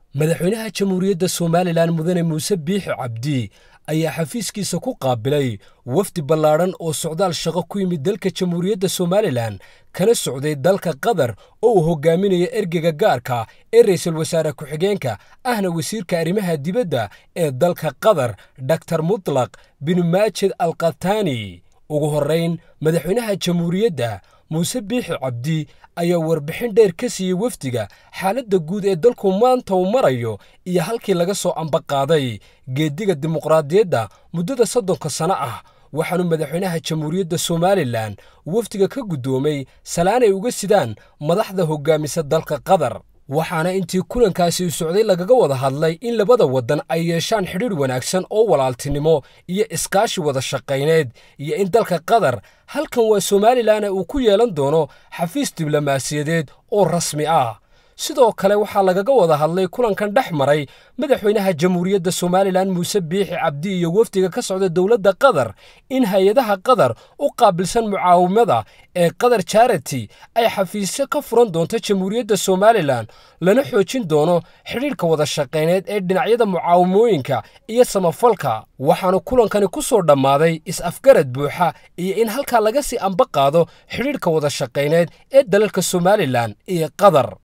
madaxweynaha jamhuuriyadda somalilan mudane muuse biixi cabdi ayaa xafiiskiisa ku qaabilay wafdi ballaadhan oo socdaal shaqo ku yimid dalka jamhuuriyadda somalilan kana socday dalka qatar oo uu hogaaminayo ergega gaarka ee ra'iisul wasaare ku-xigeenka ahna wasiirka arrimaha dibadda ee dalka qatar doktar mutlaq bin maajid alkhatani ugu horrayn madaxweynaha jamhuuriyadda muuse biixi cabdi ayaa warbixin dheer ka siiyey wafdiga xaaladda guud ee dalku maanta uu marayo iyo halkii laga soo ambaqaaday geeddiga dimuqraadiyadda muddada soddonka sano ah waxaanu madaxweynaha jamhuuriyadda somalilan wafdiga ka guddoomay salaan ay uga sidaan madaxda hoggaamisa dalka qatar waxaana intii kulankaasi u socday lagaga wada hadlay in labada waddan ay yeeshaan xidhiidh wanaagsan oo walaaltinimo iyo iskaashi wada shaqayneed iyo in dalka qatar halkan waa somalilan uu ku yeelan doono xafiis diblomaasiyadeed oo rasmi ah sidoo kale waxaa lagaga wada hadlay kulankan dhex maray madaxweynaha jamhuuriyadda somalilan muuse biixi cabdi iyo wafdiga ka socda dowladda qatar in hay-adaha qatar u qaabilsan mucaawimada ee qatar charity ay xafiisyo ka furan doonto jamhuuriyadda somalilan lana xoojin doono xidhiidhka wada shaqayneed ee dhinacyada mucaawimooyinka iyo samafalka waxaanu kulankani ku soo dhammaaday is-afgarad buuxa iyo in halkaa laga sii amba qaado xidhiidhka wada shaqayneed ee dalalka somalilan iyo qatar